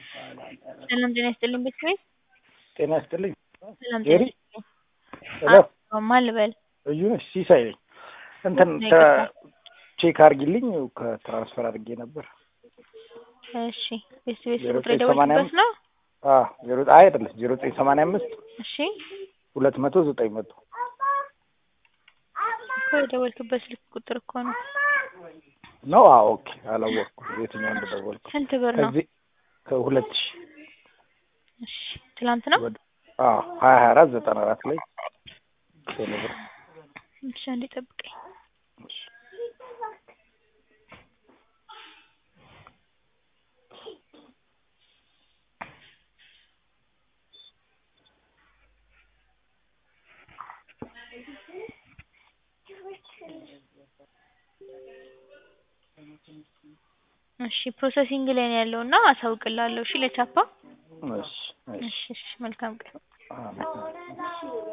ሰላም ጤና ይስጥልኝ ቤተሰቤት ጤና ይስጥልኝ። ሰላም ጄሪ ጤና ሄሎ ይስጥልኝ። ማን ልበል? እዩ ነሽ? ሲሳይ ነኝ። እንትን ነኝ። ተ- ቼክ አድርጊልኝ ከትራንስፈር አድርጌ ነበር። እሺ ቤተሰቤት ዜሮ ቁጥር ዘጠኝ ሰማንያ የደወልኩበት አምስት ነው? አዎ ዜሮ አይ አይደለም ዜሮ ዘጠኝ ሰማንያ አምስት እሺ ሁለት መቶ ዘጠኝ መቶ እኮ የደወልክበት ስልክ ቁጥር እኮ ነው። ነው። አዎ ኦኬ። አላወቅኩም የትኛው እንደደወልኩ። ስንት ብር ነው? ከዚህ ከሁለት ሺህ እሺ ትላንት ነው? ወደ አዎ ሀያ ሀያ አራት ዘጠና አራት ላይ ቴሌ ብር እሺ አንዴ ጠብቀኝ። እሺ ፕሮሰሲንግ ላይ ነው ያለው እና አሳውቅልሃለሁ። እሺ ለቻፓ እሺ እሺ እሺ እሺ መልካም ቀን። አሜን።